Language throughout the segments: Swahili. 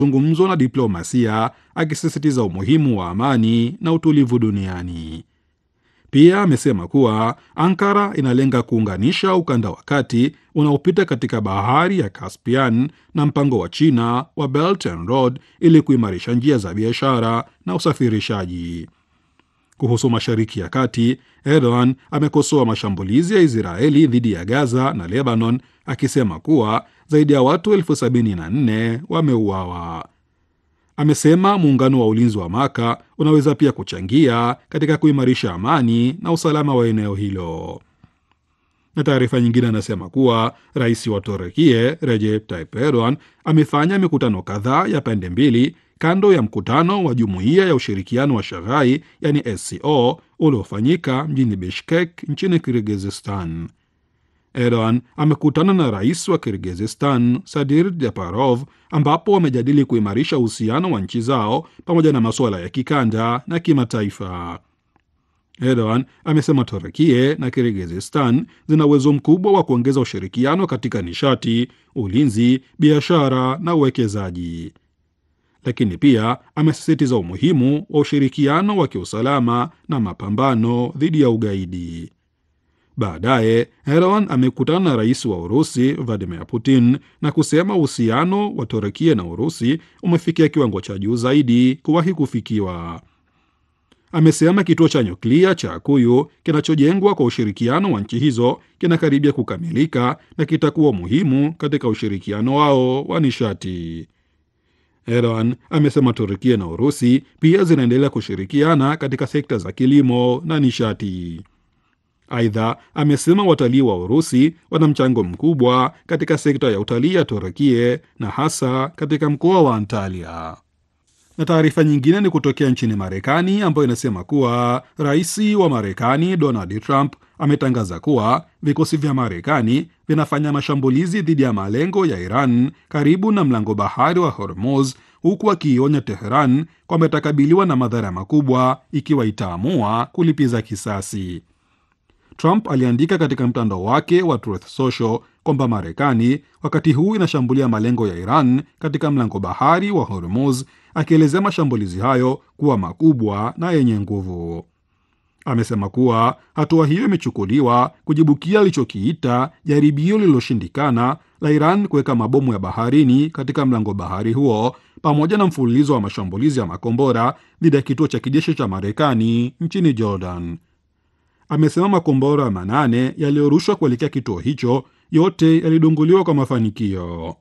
mazungumzo na diplomasia, akisisitiza umuhimu wa amani na utulivu duniani. Pia amesema kuwa Ankara inalenga kuunganisha ukanda wa kati unaopita katika bahari ya Caspian na mpango wa China wa Belt and Road ili kuimarisha njia za biashara na usafirishaji. Kuhusu Mashariki ya Kati, Erdogan amekosoa mashambulizi ya Israeli dhidi ya Gaza na Lebanon, akisema kuwa zaidi ya watu elfu sabini na nne wameuawa. Amesema muungano wa ulinzi wa Maka unaweza pia kuchangia katika kuimarisha amani na usalama wa eneo hilo. Na taarifa nyingine anasema kuwa rais wa Turukia Recep Tayyip Erdogan amefanya mikutano kadhaa ya pande mbili kando ya mkutano wa Jumuiya ya Ushirikiano wa Shaghai yani SCO uliofanyika mjini Bishkek nchini Kirgizistan. Erdogan amekutana na rais wa Kirgizistan Sadir Japarov, ambapo wamejadili kuimarisha uhusiano wa nchi zao pamoja na masuala ya kikanda na kimataifa. Erdogan amesema Turkia na Kirgizistan zina uwezo mkubwa wa kuongeza ushirikiano katika nishati, ulinzi, biashara na uwekezaji, lakini pia amesisitiza umuhimu wa ushirikiano wa kiusalama na mapambano dhidi ya ugaidi. Baadaye Erdogan amekutana na rais wa Urusi Vladimir Putin na kusema uhusiano wa Turkia na Urusi umefikia kiwango cha juu zaidi kuwahi kufikiwa. Amesema kituo cha nyuklia cha Akuyu kinachojengwa kwa ushirikiano wa nchi hizo kinakaribia kukamilika na kitakuwa muhimu katika ushirikiano wao wa nishati. Erdogan amesema Turkia na Urusi pia zinaendelea kushirikiana katika sekta za kilimo na nishati. Aidha, amesema watalii wa Urusi wana mchango mkubwa katika sekta ya utalii ya Turkia na hasa katika mkoa wa Antalya. Na taarifa nyingine ni kutokea nchini Marekani ambayo inasema kuwa rais wa Marekani Donald Trump ametangaza kuwa vikosi vya Marekani vinafanya mashambulizi dhidi ya malengo ya Iran karibu na mlango bahari wa Hormuz, huku akiionya Teheran kwamba itakabiliwa na madhara makubwa ikiwa itaamua kulipiza kisasi. Trump aliandika katika mtandao wake wa Truth Social kwamba Marekani wakati huu inashambulia malengo ya Iran katika mlango bahari wa Hormuz, akielezea mashambulizi hayo kuwa makubwa na yenye nguvu. Amesema kuwa hatua hiyo imechukuliwa kujibukia alichokiita jaribio lililoshindikana la Iran kuweka mabomu ya baharini katika mlango bahari huo, pamoja na mfululizo wa mashambulizi ya makombora dhidi ya kituo cha kijeshi cha Marekani nchini Jordan. Amesema makombora manane yaliyorushwa kuelekea kituo hicho yote yalidunguliwa kwa mafanikio.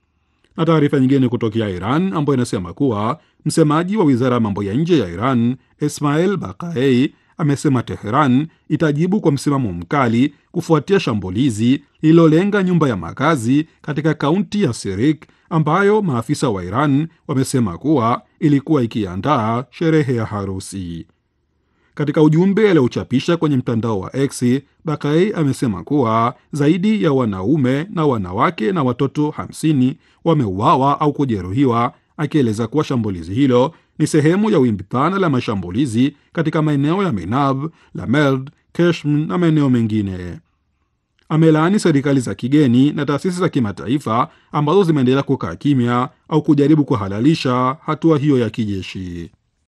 Na taarifa nyingine kutokea Iran ambayo inasema kuwa msemaji wa wizara ya mambo ya nje ya Iran Ismail Bakaei amesema Teheran itajibu kwa msimamo mkali kufuatia shambulizi lililolenga nyumba ya makazi katika kaunti ya Sirik ambayo maafisa wa Iran wamesema kuwa ilikuwa ikiandaa sherehe ya harusi. Katika ujumbe aliochapisha kwenye mtandao wa X, Bakai amesema kuwa zaidi ya wanaume na wanawake na watoto 50 wameuawa au kujeruhiwa, akieleza kuwa shambulizi hilo ni sehemu ya wimbi pana la mashambulizi katika maeneo ya Minab, Lamerd, Keshm na maeneo mengine. Amelaani serikali za kigeni na taasisi za kimataifa ambazo zimeendelea kukaa kimya au kujaribu kuhalalisha hatua hiyo ya kijeshi.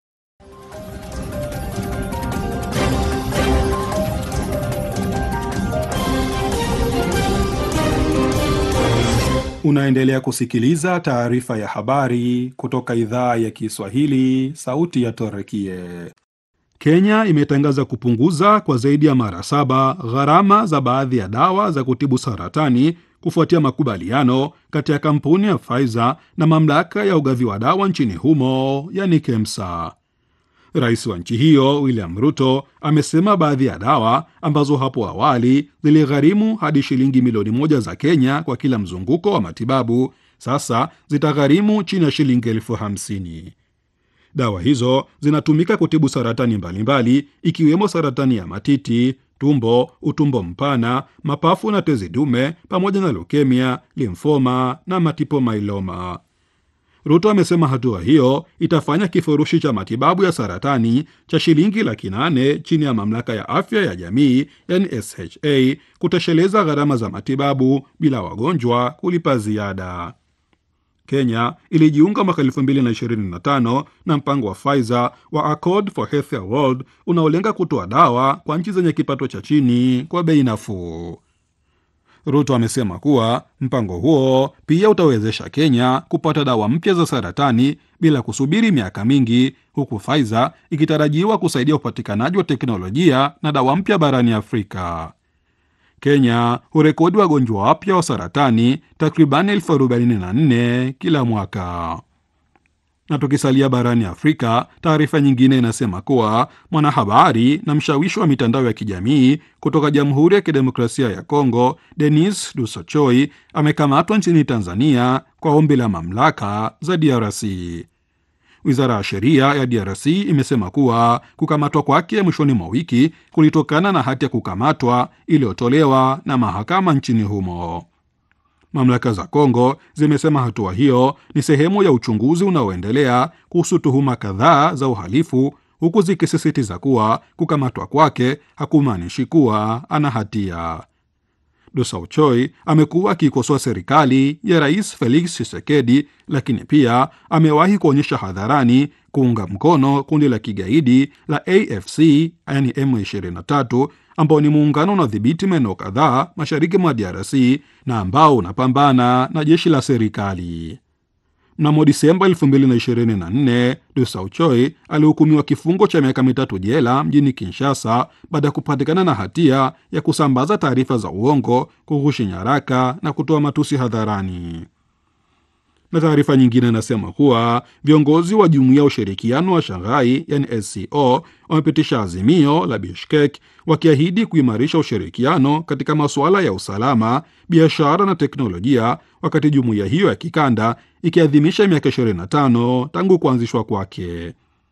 Unaendelea kusikiliza taarifa ya habari kutoka idhaa ya Kiswahili, sauti ya Torekie. Kenya imetangaza kupunguza kwa zaidi ya mara saba gharama za baadhi ya dawa za kutibu saratani kufuatia makubaliano kati ya kampuni ya Pfizer na mamlaka ya ugavi wa dawa nchini humo, yani KEMSA. Rais wa nchi hiyo William Ruto amesema baadhi ya dawa ambazo hapo awali ziligharimu hadi shilingi milioni moja za Kenya kwa kila mzunguko wa matibabu sasa zitagharimu chini ya shilingi elfu hamsini. Dawa hizo zinatumika kutibu saratani mbalimbali ikiwemo saratani ya matiti, tumbo, utumbo mpana, mapafu na tezi dume pamoja na leukemia, limfoma na multiple myeloma. Ruto amesema hatua hiyo itafanya kifurushi cha matibabu ya saratani cha shilingi laki nane chini ya mamlaka ya afya ya jamii yani SHA kutosheleza gharama za matibabu bila wagonjwa kulipa ziada. Kenya ilijiunga mwaka 2025 na mpango wa Pfizer wa Accord for Healthier World unaolenga kutoa dawa kwa nchi zenye kipato cha chini kwa bei nafuu. Ruto amesema kuwa mpango huo pia utawezesha Kenya kupata dawa mpya za saratani bila kusubiri miaka mingi, huku Pfizer ikitarajiwa kusaidia upatikanaji wa teknolojia na dawa mpya barani Afrika. Kenya hurekodi wagonjwa wapya wa saratani takriban elfu arobaini na nne kila mwaka. Na tukisalia barani Afrika, taarifa nyingine inasema kuwa mwanahabari na mshawishi wa mitandao ya kijamii kutoka Jamhuri ya Kidemokrasia ya Kongo, Denis Dusochoi amekamatwa nchini Tanzania kwa ombi la mamlaka za DRC. Wizara ya sheria ya DRC imesema kuwa kukamatwa kwake mwishoni mwa wiki kulitokana na hati ya kukamatwa iliyotolewa na mahakama nchini humo. Mamlaka za Kongo zimesema hatua hiyo ni sehemu ya uchunguzi unaoendelea kuhusu tuhuma kadhaa za uhalifu, huku zikisisitiza kuwa kukamatwa kwake hakumaanishi kuwa ana hatia. Dosauchoi amekuwa akiikosoa serikali ya Rais Felix Tshisekedi, lakini pia amewahi kuonyesha hadharani kuunga mkono kundi la kigaidi la AFC yani M23 ambao ni muungano unaodhibiti maeneo kadhaa mashariki mwa DRC na ambao unapambana na jeshi la serikali. Mnamo Disemba 2024 Dosauchoi alihukumiwa kifungo cha miaka mitatu jela mjini Kinshasa baada ya kupatikana na hatia ya kusambaza taarifa za uongo, kughushi nyaraka na kutoa matusi hadharani. Na taarifa nyingine inasema kuwa viongozi wa Jumuiya ya Ushirikiano wa Shanghai yani SCO wamepitisha azimio la Bishkek wakiahidi kuimarisha ushirikiano katika masuala ya usalama, biashara na teknolojia, wakati jumuiya hiyo ya kikanda ikiadhimisha miaka 25 tangu kuanzishwa kwake.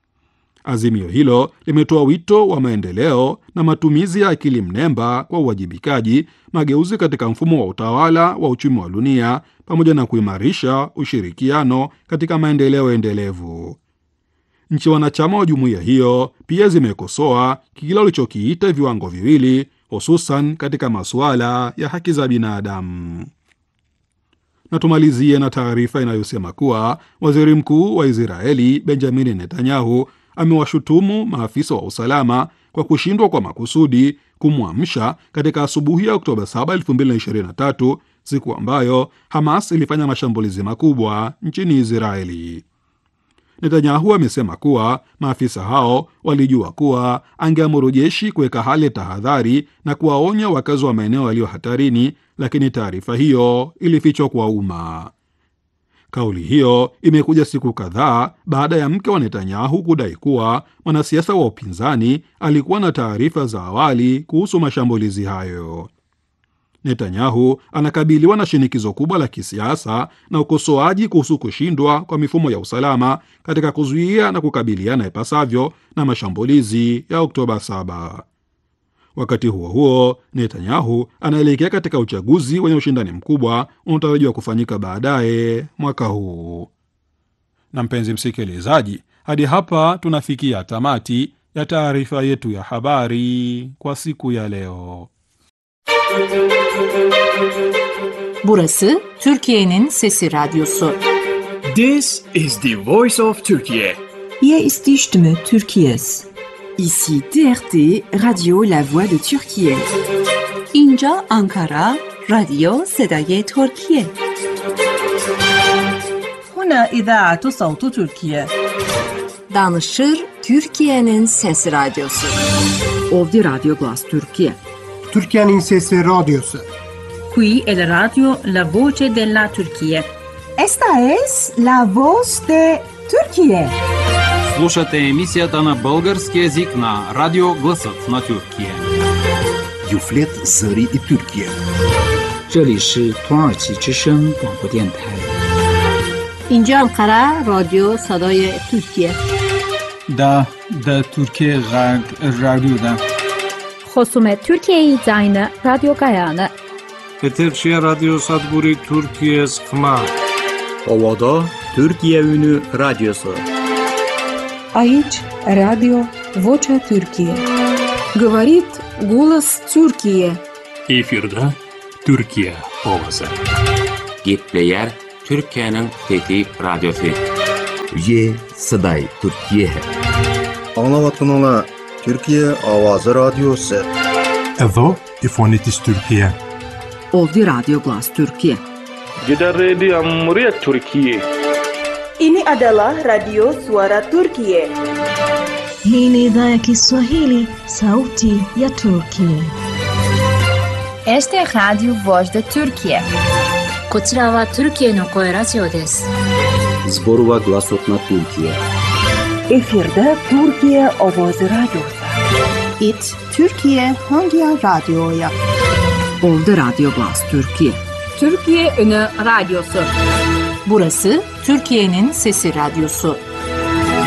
Azimio hilo limetoa wito wa maendeleo na matumizi ya akili mnemba kwa uwajibikaji, mageuzi katika mfumo wa utawala wa uchumi wa dunia, pamoja na kuimarisha ushirikiano katika maendeleo endelevu. Nchi wanachama wa jumuiya hiyo pia zimekosoa kile walichokiita viwango viwili, hususan katika masuala ya haki za binadamu. Na tumalizie na taarifa inayosema kuwa waziri mkuu wa Israeli Benjamin Netanyahu amewashutumu maafisa wa usalama kwa kushindwa kwa makusudi kumwamsha katika asubuhi ya Oktoba 7, 2023, siku ambayo Hamas ilifanya mashambulizi makubwa nchini Israeli. Netanyahu amesema kuwa maafisa hao walijua kuwa angeamuru jeshi kuweka hali ya tahadhari na kuwaonya wakazi wa maeneo yaliyo hatarini, lakini taarifa hiyo ilifichwa kwa umma. Kauli hiyo imekuja siku kadhaa baada ya mke wa Netanyahu kudai kuwa mwanasiasa wa upinzani alikuwa na taarifa za awali kuhusu mashambulizi hayo. Netanyahu anakabiliwa na shinikizo kubwa la kisiasa na ukosoaji kuhusu kushindwa kwa mifumo ya usalama katika kuzuia na kukabiliana ipasavyo na mashambulizi ya Oktoba 7. Wakati huo huo, Netanyahu anaelekea katika uchaguzi wenye ushindani mkubwa unaotarajiwa kufanyika baadaye mwaka huu. Na mpenzi msikilizaji, hadi hapa tunafikia tamati ya taarifa yetu ya habari kwa siku ya leo. Burası Türkiye'nin Sesi Radyosu. This is the voice of Turkey. Hier ist die Stimme Türkiye's. Ici TRT Radio La Voix de Turquie. اینجا Ankara رادیو صدای ترکیه. هنا إذاعة صوت تركيا. Danışır Türkiye'nin Sesi Radyosu. Ovdje Radio Glas Turkije. Türkiye'nin Sesi Radyosu. Qui è la radio La Voce della Turchia. Esta es la voz de Turquie. Слушате емисията на български язик на Радио Гласът на Тюркия. Юфлет Зари и Тюркия. 这里是土耳其之声广播电台。 اینجا انقره رادیو صدای ترکیه دا دا ترکیه غرب رادیو دا خصوم ترکیه زاین رادیو گایانه Eterçiye Radyo Sadburi Türkiye Sıkma Ovada Türkiye Ünü Radyosu Aici Radio Vocea Türkiye. Говорит голос Türkiye. Эфирда Türkiye ovası. Gepleyer Türkiye'nin teti radyosu. Ye Saday Türkiye है Anlavatınla Türkiye Avazı Radyosu. Edo İfonitis Türkiye. Ovdje Radio Glas Türkiye. Kita Radio Muria Türkiye. Ini adalah Radio Suara Turkiye. Hii ni idhaa ya Kiswahili, sauti ya Turkiye. Este é Radio Voz da Turkiye. こちらはトルキエの声ラジオです。 Zborova glasot na Türkiye. Efirde Türkiye Ovozi Radyosu. It Türkiye Hangi Radyo'ya? Ovdje Radio Glas Türkiye. Türkiye Ünü Radyosu. Burası Türkiye'nin Sesi Radyosu.